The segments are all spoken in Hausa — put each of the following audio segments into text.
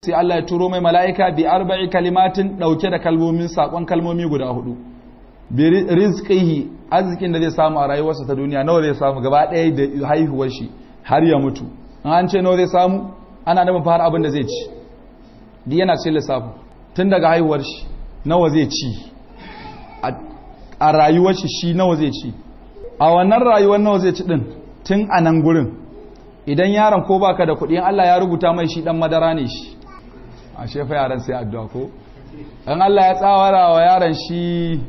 sai Allah ya turo mai mala'ika bi arba'i kalimatin dauke da kalmomin sakon kalmomi guda hudu bi rizqihi arzikin da zai samu a rayuwarsa ta duniya nawa zai samu gaba ɗaya da haihuwar shi har ya mutu an ce nawa zai samu ana nufin fara abin da zai ci duk yana cikin lissafin tun daga haihuwar shi nawa zai ci a rayuwar shi shi nawa zai ci a wannan rayuwar nawa zai ci din tun a nan gurin idan yaron ko baka da kuɗi Allah ya rubuta mai shi dan madara ne shi a shefa yaran sai addu'a ko dan Allah ya tsawara wa yaron shi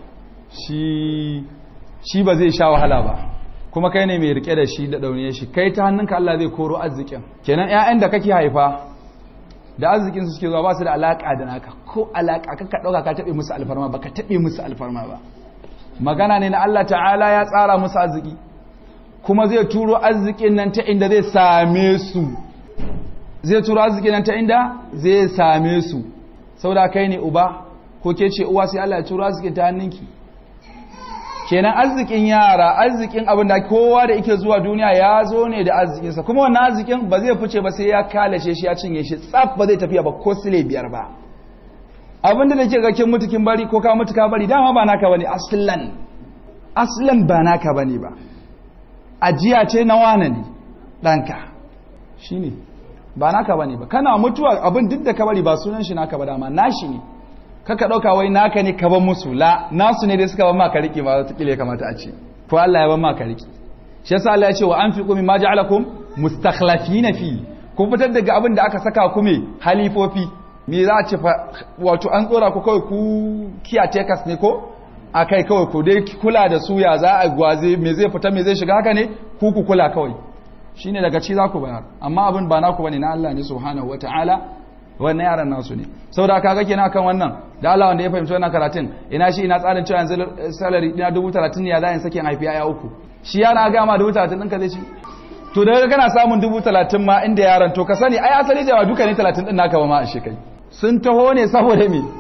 shi shi ba zai sha wahala ba kuma kai ne mai rike da shi da daune shi kai ta hannunka Allah zai koro arzikin kenan ƴaƴan da kake haifa da arzikin su suke zuwa ba su da alaka da naka ko alaka ka dauka ka tabe musu alfarma ba ka tabe musu alfarma ba magana ne na Allah ta'ala ya tsara musu arziki kuma zai turo arzikin nan ta inda zai same su zai turo arzikin nan ta inda zai same su saboda kai ne uba ko ke ce uwa sai Allah ya turo arzikin ta hannunki kenan arzikin yara arzikin abin da kowa da yake zuwa duniya ya zo ne da arzikinsa kuma wannan arzikin ba zai fice ba sai ya kalace shi ya cinye shi tsaf ba zai tafiya ba ko sile biyar ba abinda da ke gakin mutukin bari ko ka mutu ka bari dama ba naka bane aslan aslan ba naka bane ba ajiya ce na wane ne ɗanka shine ba naka bane ba kana mutuwa abin duk da ka bari ba sunan shi naka ba dama nashi ne kaka ɗauka wai naka ne ka ban musu la nasu ne dai suka ban maka riƙe ba wata ya kamata a ce ko Allah ya ban maka riƙe shi yasa Allah ya ce wa anfiqu mimma ja'alakum mustakhlafina fi ku fitar daga abin da aka saka ku me halifofi me za a ce wato an tsora ku kawai ku kiyatekas ne ko a kai kawai ku dai kula da su ya za a gwaze me zai fita me zai shiga haka ne ku ku kula kawai shine daga ci za ku bayar amma abin ba naku bane na Allah ne subhanahu wataala wannan yaran nasu ne saboda kaga kenan kan wannan da Allah wanda ya fahimci wannan karatun ina shi ina tsarin cewa yanzu salary dina dubu talatin ne ya za in sake haifi ya uku shi yana ga ma dubu talatin ɗinka zai ci to daga kana samun dubu talatin ma inda yaran to ka sani ai asali da duka ne talatin ɗin naka ba ma a shekai sun taho ne saboda me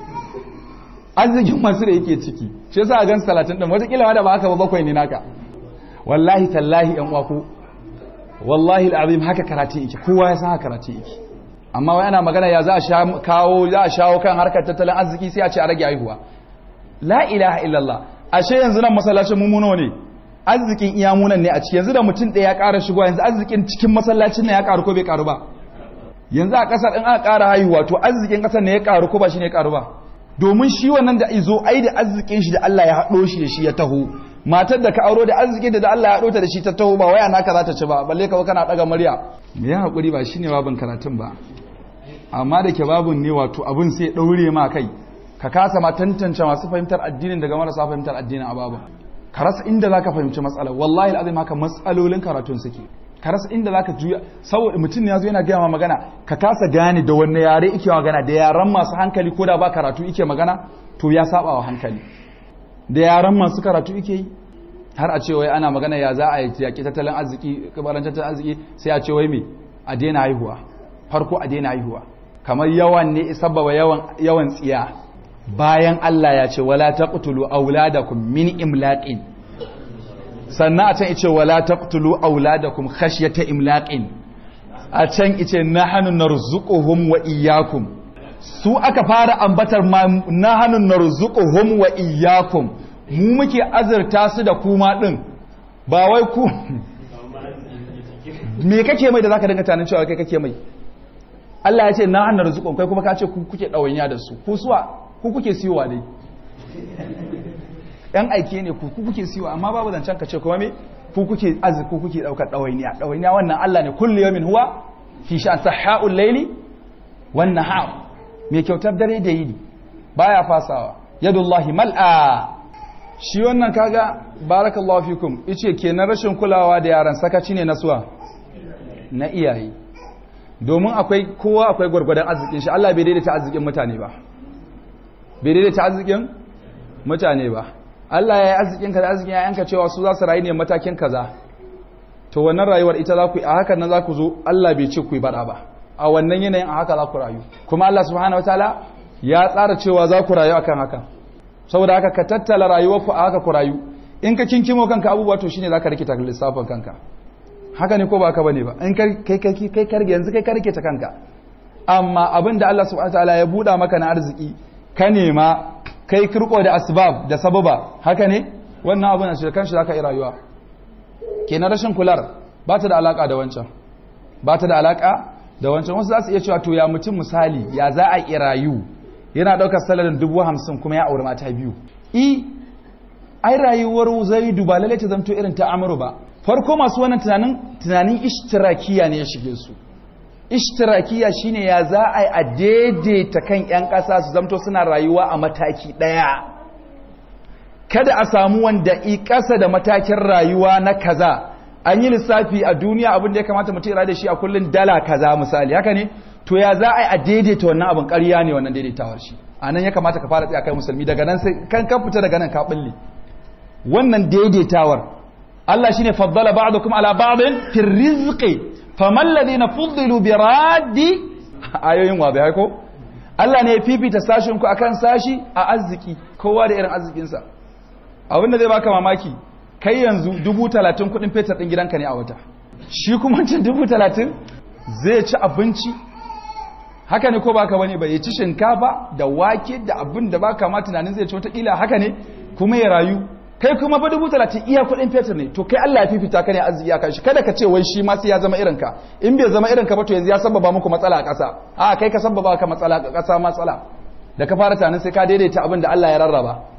arzikin masu da yake ciki shi yasa a gan talatin ɗin watakila ma da ba haka ba bakwai ne naka wallahi tallahi yan uwa ko wallahi al'azim haka karatu yake kowa ya san haka karatu yake amma wai ana magana ya za a kawo za a shawo kan harkar tattalin arziki sai a ce a rage haihuwa la ilaha illallah ashe yanzu nan masallacin mummuno ne arzikin iyamunan ne a ciki yanzu da mutum ɗaya ya ƙara shigo yanzu arzikin cikin masallacin ne ya ƙaru ko bai ƙaru ba yanzu a ƙasar in aka ƙara haihuwa to arzikin ƙasar ne ya ƙaru ko ba shi ne ya ƙaru ba domin shi wannan da izo ai da arzikin shi da Allah ya haɗo shi da shi ya taho matar da ka auro da arzikin da Allah ya haɗo ta da shi ta taho ba waya naka za ta ci ba balle ka kana ɗaga murya me ya haƙuri ba shine babin karatun ba amma da ke babun ne wato abin sai ɗaure ma kai ka kasa ma tantance masu fahimtar addinin daga marasa fahimtar addinin a babin ka rasa inda za ka fahimci matsalar wallahi al'azim haka matsalolin karatun suke ka rasa inda za ka juya saboda mutum ne ya zo yana gaya ma magana ka kasa gane da wanne yare ike magana da yaran masu hankali ko da ba karatu ike magana to ya saba wa hankali da yaran masu karatu ike yi har a ce wai ana magana ya za a yaƙi tattalin arziki kabaran tattalin arziki sai a ce wai me a daina haihuwa farko a daina haihuwa kamar yawan ne sababa yawan yawan tsiya bayan Allah ya ce wala taqtulu auladakum min imlaqin sannan a can ice wala taqtulu auladakum khashyata imlaqin a can ice nahnu narzuquhum wa iyyakum su aka fara ambatar ma nahnu narzuquhum wa iyyakum mu muke azurta su da kuma din ba wai ku me kake mai da zaka dinga tanin cewa kai kake mai Allah ya ce nahnu narzuquhum kai kuma ka ce ku kuke dawainya da su ku suwa ku kuke siyowa dai yan aike ne ku kuke siyowa amma babu zancen ka ce kuma me ku kuke azu ku kuke daukar dawainiya dawainiya wannan Allah ne kullu yawmin huwa fi sha'an sahaul layli wan nahar me kyautar dare da yini baya fasawa yadullahi mal'a shi wannan kaga barakallahu fikum yace kenan rashin kulawa da yaran sakaci ne na suwa na iyaye domin akwai kowa akwai gwargwadon arzikin shi Allah bai daidaita arzikin mutane ba bai daidaita arzikin mutane ba Allah ya yi arzikin ka da arzikin yayanka cewa su za su rayu ne matakin kaza to wannan rayuwar ita za ku yi a hakan na za ku zo Allah bai ce ku yi bada ba a wannan yanayin a haka za ku rayu kuma Allah subhanahu wataala ya tsara cewa za ku rayu akan haka saboda haka ka tattala rayuwar ku a haka ku rayu in ka kinkimo kanka abubuwa to shine zaka rikita lissafin kanka haka ne ko ba ka bane ba in kai kai kai kai karge yanzu kai karke ta kanka amma abin da Allah subhanahu wataala ya buɗa maka na arziki ka nema kai kirko da asbab da sababa haka ne wannan abin a shi kanshi zaka yi rayuwa kenan rashin kular ba ta da alaka da wancan ba ta da alaka da wancan wasu za su iya cewa to ya mutum misali ya za a yi rayu yana ɗaukar salarin dubu hamsin kuma ya auri mata biyu i ai rayuwar zaidu ba lalle ta zamto irin ta amuru ba farko masu wannan tunanin tunanin ishtirakiya ne ya shige su ishtirakiya shine ya za a yi a daidaita kan 'yan ƙasa su zamto suna rayuwa a mataki ɗaya kada a samu wanda i ƙasa da matakin rayuwa na kaza an yi lissafi a duniya abin da ya kamata mutum ya da shi a kullum dala kaza misali haka ne to ya za a yi a daidaita wannan abin ƙarya ne wannan daidaitawar shi a nan ya kamata ka fara tsaya kai musulmi daga nan sai kan ka fita daga nan ka bulle wannan daidaitawar Allah shine faddala ba'dukum ala ba'din fi rizqi faman ladina fuddilu bi raddi ayoyin wa bai ko Allah ne ya fifita sashin ku akan sashi a arziki kowa da irin arzikinsa abin da zai baka mamaki kai yanzu dubu talatin kudin fetur din gidanka ne a wata shi kuma cin dubu talatin zai ci abinci haka ne ko baka bane ba ya ci shinkafa da wake da abin da baka ma tunanin zai ci wataƙila haka ne kuma ya rayu kai kuma ba dubu talatin iya kuɗin fetur ne to kai Allah ya fifita ka ne arziki akan shi kada ka ce wai shi ma sai ya zama irin ka in bai zama irin ka ba to yanzu ya sababa muku matsala a ƙasa a kai ka sababa ka matsala a ƙasa matsala da ka fara tunanin sai ka daidaita abin da Allah ya rarraba